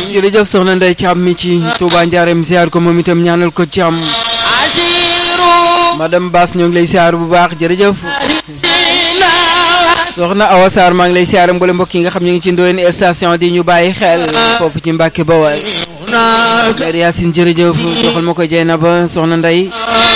jërëjëf soxna Ndeye Thiam mi ci Touba Ndiarème ziar ko moom itam ñaanal ko Thiam madame Bass ñoo ngi lay ziar bu baax jërëjëf soxna Awa Sarr maa ngi lay ziar mboolem mbokk yi nga xam ñu ngi ci Ndoyeen station di ñu bàyyi xel foofu ci Mbàkke Bawal Mère Yacine jërëjëf joxal ma ko Jeynaba soxna Ndeye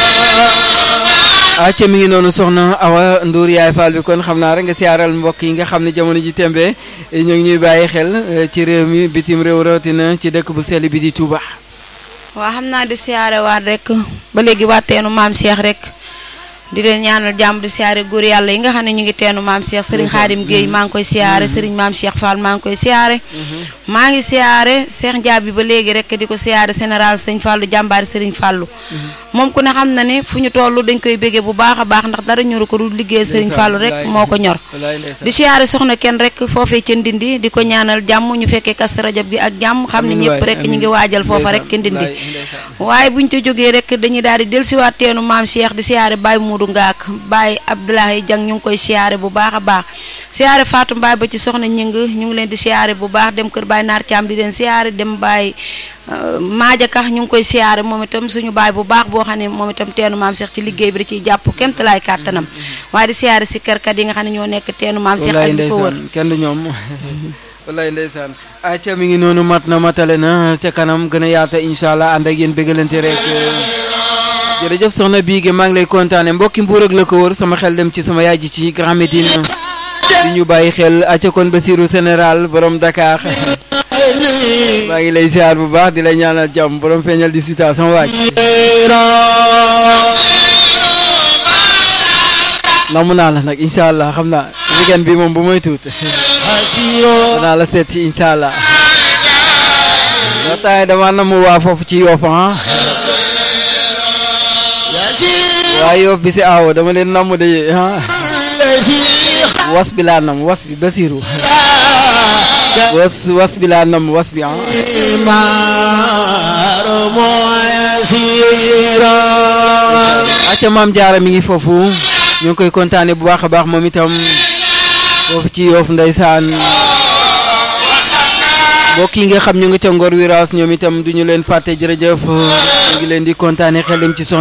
acca mi ngi noonu soxna Awa Ndour yaay Fall bi kon xam naa rek nga siyaaral mbokk yi nga xam ne jamono ji tembe ñoo ngi ñuy bàyyi xel ci réew mi bitim réew rawatina ci dëkk bu sell bi di Touba. waa xam naa di siyaare waat rek ba léegi waa teenu maam Cheikh rek di leen ñaanal jàmm di siyaare góor yàlla yi nga xam ne ñu ngi teenu maam Cheikh Serigne Khadim Gueye maa ngi koy siyaare Serigne maam Cheikh Fall maa ngi koy siyaare maa ngi siyaare Cheikh Ndiaye bi ba léegi rek di ko siyaare général Sëñ Fallou jàmbaari Serigne Fallou moom ku ne xam na ne fu ñu toll dañ koy béggee bu baax a baax ndax dara ñoru ko du liggéey Serigne Fallou rek moo ko ñor di siyaare soxna kenn rek foofee ca Ndindi di ko ñaanal jàmm ñu fekkee kas rajab gi ak jàmm xam ne ñëpp rek ñu ngi waajal foofa rek ca Ndindi waaye buñ ca jógee rek dañuy daal di dellusiwaat teenu maam Cheikh di siyaare Baye Moudou Ngaak Baye Abdoulaye Diang ñu ngi koy siyaare bu baax a baax siyaare Fatou Mbaye ba ci soxna ñëng ñu ngi leen di siyaare bu baax dem kër Baye Naar Thiam di leen siyaare dem Baye Maaja Kax ñu ngi koy siyaare moom itam suñu baay bu baax boo xam ne moom itam teenu maam Cheikh ci liggéey bi da ciy jàpp kemt laay kàttanam waaye di siyaare si kërkat yi nga xam ne ñoo nekk teenu maam Cheikh ak di ko wër kenn du ñoom wallaay ndeysaan acca mi ngi noonu mat na matale na ca kanam gën a yaata incha allah ànd ak yéen bëggalante rek jërëjëf soxna Biige maa ngi lay kontaane mbokki mbuur ak la ko wër sama xel dem ci sama yaay ji ci Grand Médine di ñu bàyyi xel acca kon Basiru général borom Dakar maa ngi lay ziar bu baax di lay ñaanal jàmm borom feeñal di suta sama waaj namu naa la nag incha allah xam naa weekend bi moom bu may tuut danaa la seet si incha allah waxtaanee dama namu waa foofu ci Yoff ah waa Yoff bi si aawo dama leen namu de ah was bi laa nam was bi Basiru was was bi laa nam was bi ah acca maam jaara mi ngi foofu ñu ngi koy kontaane bu baax a baax moom itam foofu ci Yoff ndeysaan mbokk yi nga xam ñu ngi ca Ngor Wiraas ñoom itam duñu leen fàtte jërëjëf ñu ngi leen di kontaane xel dem ci soxna